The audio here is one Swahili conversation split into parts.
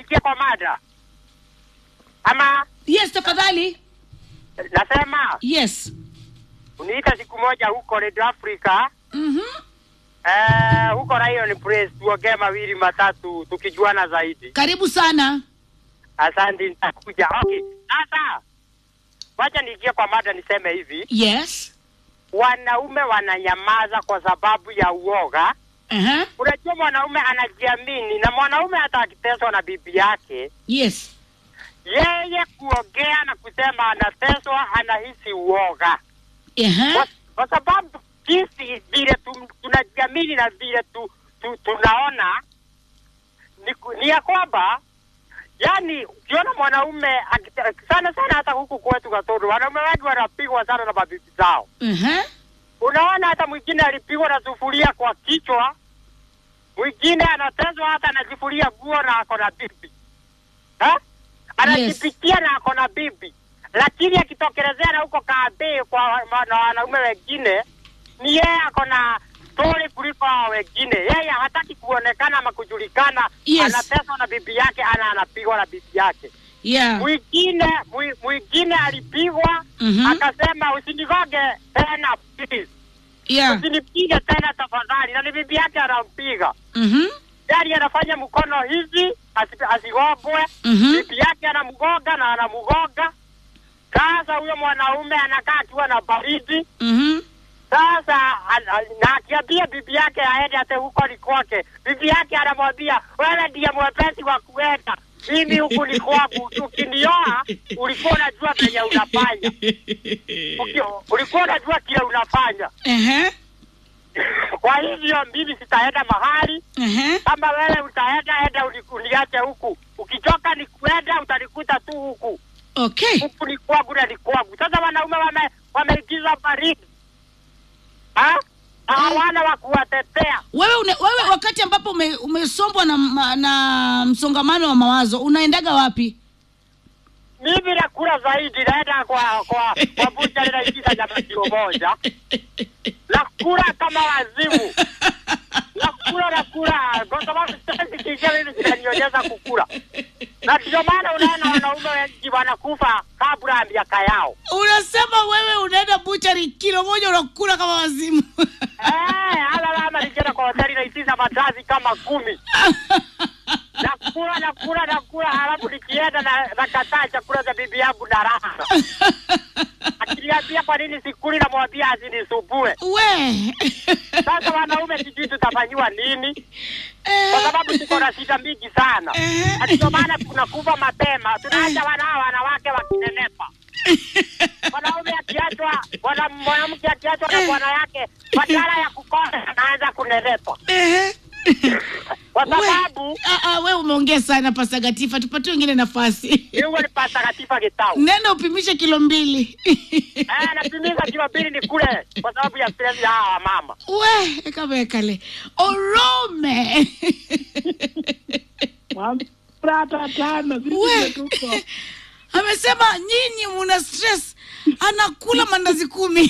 niingie kwa mada ama yes tafadhali nasema yes uniita siku moja huko Radio Africa Mhm. eh, huko Lion Press tuongee mawili matatu tukijuana zaidi. karibu sana Asante, nitakuja. Okay, sasa wacha niingie kwa mada, niseme hivi, yes wanaume wananyamaza kwa sababu ya uoga. uh-huh. Unajua, mwanaume anajiamini, na mwanaume hata akiteswa na bibi yake, yes yeye kuongea na kusema anateswa, anahisi uoga uh-huh. kwa, kwa sababu jinsi vile tu- tunajiamini na vile tu, tu, tunaona ni, ku- ni ya kwamba yani ukiona mwanaume akite- sana sana hata huku kwetu Katoro wanaume wengi wanapigwa sana na mabibi zao. Uh-huh. Unaona hata mwingine alipigwa na sufuria kwa kichwa, mwingine anatezwa hata anajifulia nguo na ako na bibi ha? anajipikia na ako na bibi, lakini akitokelezea na huko kabe kwa wa- na wanaume wengine, ni yeye ako na stori kuliko hao wengine. Yeye hataki kuonekana ama kujulikana, Yes. anateswa na bibi yake, ana anapigwa na bibi yake yeah mwingine mwi- mwingine alipigwa Mhm. akasema usinigoge tena please yeah usinipige tena tafadhali na ni bibi yake anampiga Mhm. gari anafanya mkono hivi asi- asigogwe Mhm. bibi yake anamgoga na anamgoga sasa huyo mwanaume anakaa akiwa na baridi Mhm. sasa an- an- na akiambia bibi yake aende ate huko ni kwake bibi yake anamwambia wewe ndiye mwepesi wa kuenda mimi huku ni kwangu ukinioa ulikuwa unajua venye unafanya Uki- ulikuwa unajua kile unafanya Uh-huh. kwa hivyo mimi sitaenda mahali Uh-huh. kama wewe utaenda enda uni- uniache huku ukichoka ni kuenda utanikuta tu huku okay huku ni kwangu na ni kwangu sasa wanaume wame wameingiza baridi Ha? na hawana wa kuwatetea wewe une, wewe wakati ambapo ume, umesombwa na, ma- na msongamano wa mawazo unaendaga wapi mimi nakula zaidi naenda kwa kwa kwa bucha ninaingiza nyama kilo moja nakula kama wazimu nakula nakula kwa sababu sasa kiingia mimi zinanionyesha kukula na ndio maana unaona wanaume wengi wanakufa kabla ya miaka yao unasema wewe unaenda buchari kilo moja unakula kama wazimu Eh, hala lama nikienda kwa hoteli naitiza matazi kama kumi nakula nakula nakula halafu nikienda na nakataa chakula cha bibi yangu na raha akiniambia kwa nini sikuli namwambia asinisumbue we sasa wanaume sijui tutafanyiwa nini kwa Eh, sababu tuko na shida mingi sana Eh. Na ndio maana tunakufa mapema tunaacha wanao wanawake wakinenepa mwanaume akiachwa mwana- mwanamke akiachwa na bwana yake badala ya kukosa anaanza kunenepa eh. kwa We- sababu Ah, ah, we umeongea sana pasagatifa tupatie wengine nafasi iwe ni patakatifa kitau nenda upimishe kilo mbili Eh, napimiza kilo mbili ni kule kwa sababu ya stress ya hawa mama we kamekale orome Prata tano sisi we ndio tuko. amesema nyinyi muna stress anakula mandazi kumi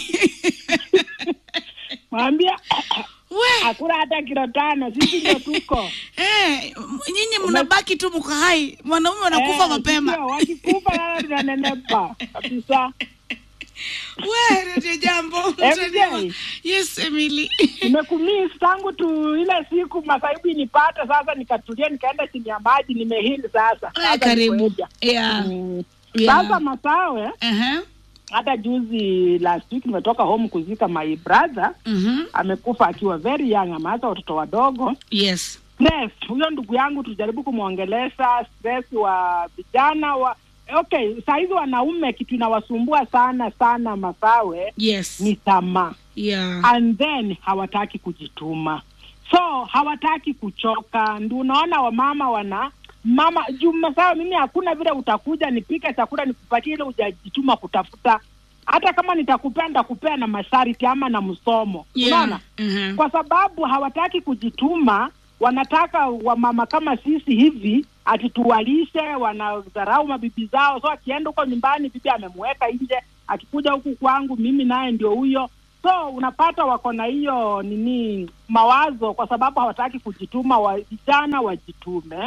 Mwambia we hakuna hata kilo tano, sisi ndio tuko. eh, nyinyi mnabaki tu mko hai mwanaume wanakufa Eh, mapema sio, Wakikufa nalo tunanenepa kabisa. we redio jambo MJ. yes emily Nimekumiss tangu tu ile siku masaibu inipata, sasa nikatulia, nikaenda chini ya maji, nimehili sasa. Eh, Sasa karibu nikoja. yeah. Mm. Yeah. Sasa Masawe, uh-huh. hata juzi last week nimetoka home kuzika my brother, mm-hmm. amekufa akiwa very young, ameacha watoto wadogo yes stress. Huyo ndugu yangu tulijaribu kumwongelesha stress wa vijana wa okay, saa hizi wanaume kitu inawasumbua sana sana Masawe yes ni tamaa yeah. and then hawataki kujituma, so hawataki kuchoka. Ndio unaona wamama wana mama juu Masawe, mimi hakuna vile utakuja nipike chakula nikupatie ile hujajituma kutafuta. Hata kama nitakupea nitakupea na masharti ama na msomo, unaona yeah. uh-huh. kwa sababu hawataki kujituma. Wanataka wamama kama sisi hivi ati tuwalishe, wanadharau mabibi zao. So akienda huko nyumbani, bibi amemweka nje, akikuja huku kwangu, mimi naye ndio huyo. So unapata wako na hiyo nini mawazo, kwa sababu hawataki kujituma. Wa, vijana wajitume,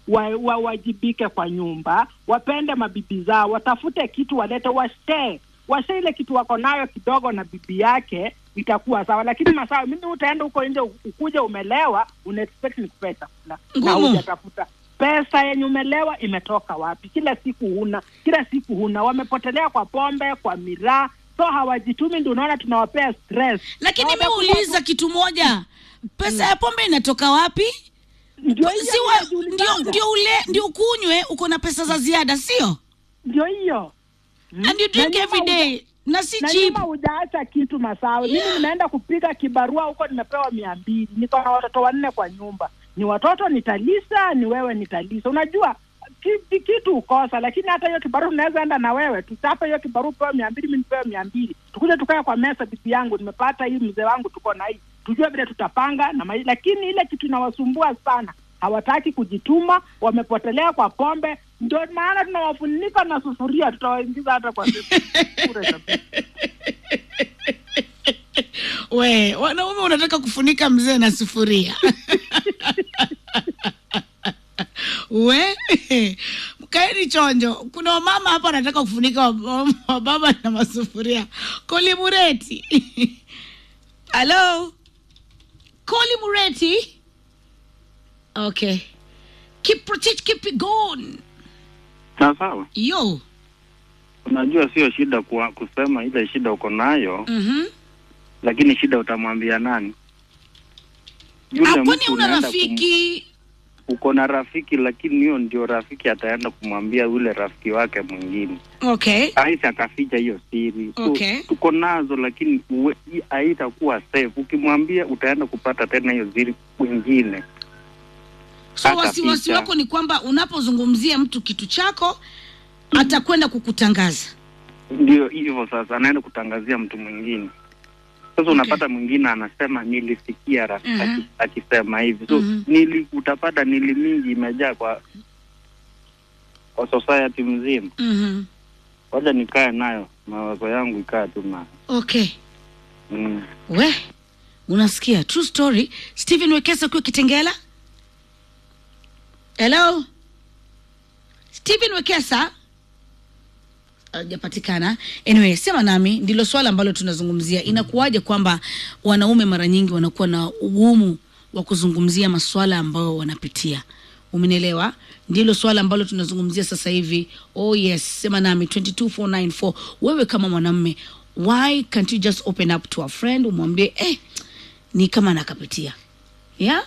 wawajibike wa, wajibike kwa nyumba, wapende mabibi zao, watafute kitu walete, washee washee ile kitu wako nayo kidogo na bibi yake, itakuwa sawa. Lakini masawa, mimi utaenda huko nje ukuja umelewa, una expect nikupee chakula na Ngumu. hujatafuta pesa yenye umelewa imetoka wapi? Kila siku huna, kila siku huna, wamepotelea kwa pombe, kwa miraa, so hawajitumi. Ndio unaona tunawapea stress. lakini mi Hawatakuwa- uliza kitu moja pesa ya pombe inatoka wapi ndio hiyo si wa- inajulikana. ndio ndio ule ndio ukunywe uko na pesa za ziada sio ndio hiyo and you drink Na every nyuma day na si na cheap nyuma hujaacha kitu masawe. Mimi nimeenda kupiga kibarua huko, nimepewa mia mbili, niko na watoto wanne kwa nyumba, ni watoto nitalisa, ni wewe nitalisa. Unajua ki- kitu ukosa, lakini hata hiyo kibarua unaweza enda na wewe, tuchape hiyo kibarua, upewe mia mbili, mi nipewe mia mbili, tukuje tukae kwa mesa, bibi yangu, nimepata hii, mzee wangu, tuko na hii, tujue vile tutapanga na mai. Lakini ile kitu inawasumbua sana, hawataki kujituma, wamepotelea kwa pombe. Ndio maana tunawafunika na sufuria, tutawaingiza hata kwa kure kabisa. we wanaume unataka kufunika mzee na sufuria we kaeni chonjo kuna wamama hapa wanataka kufunika wab- wababa na masufuria kolimureti halo kolimureti okay kiprotich kipigon Na sawa, yo unajua sio shida kwa kusema ile shida uko nayo, mhm lakini shida utamwambia nani? Ah, kwani mtu una unaenda rafiki kum- uko na rafiki, lakini hiyo ndio rafiki ataenda kumwambia yule rafiki wake mwingine, okay aisi akaficha hiyo siri. So, Okay. tuko nazo, lakini uwe- hii haitakuwa safe. Ukimwambia utaenda kupata tena hiyo siri kwingine. so Hata wasiwasi picha. wako ni kwamba unapozungumzia mtu kitu chako atakwenda kukutangaza Ndio hivyo sasa, anaenda kutangazia mtu mwingine. Sasa unapata mwingine anasema nilisikia rafiki Mhm. aki- akisema hivi, so Mhm. nili, utapata nili mingi imejaa kwa kwa society mzima. mm-hmm. Wacha nikae nayo, mawazo yangu ikae tu nayo okay mm. we unasikia true story stephen wekesa ukiwa kitengela hello stephen wekesa hajapatikana anyway sema nami ndilo swala ambalo tunazungumzia inakuwaje kwamba wanaume mara nyingi wanakuwa na ugumu wa kuzungumzia maswala ambayo wanapitia umenielewa ndilo swala ambalo tunazungumzia sasa hivi oh yes sema nami 22494 wewe kama mwanamme why can't you just open up to a friend umwambie eh, ni kama nakapitia yeah?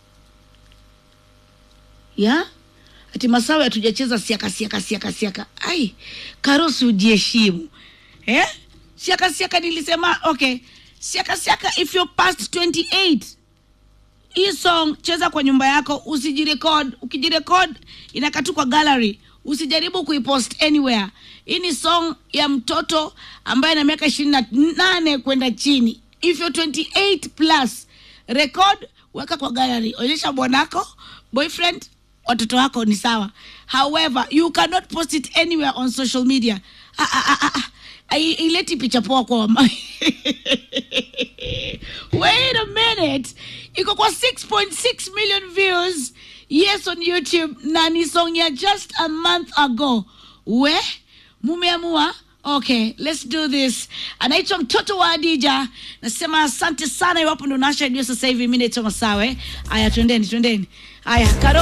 yeah? ati masawe hatujacheza siaka siaka siaka siaka ai karosi ujiheshimu eh? siaka siaka nilisema okay siaka siaka if you're past 28 hii song cheza kwa nyumba yako usijirekod ukijirekod inakatu kwa gallery usijaribu kuipost anywhere hii ni song ya mtoto ambaye na miaka ishirini na nane kwenda chini if you're 28 plus record weka kwa gallery onyesha bwanako boyfriend watoto wako ni sawa however you cannot post it anywhere on social media ah, ah, ah, ah, ah. Ai- ileti picha poa kwa wama wait a minute iko kwa 6.6 million views yes on youtube na ni song ya just a month ago we mumeamua okay let's do this anaitwa mtoto wa adija nasema asante sana iwapo ndo nasha redio sasa hivi mi naitwa masawe aya twendeni twendeni aya karo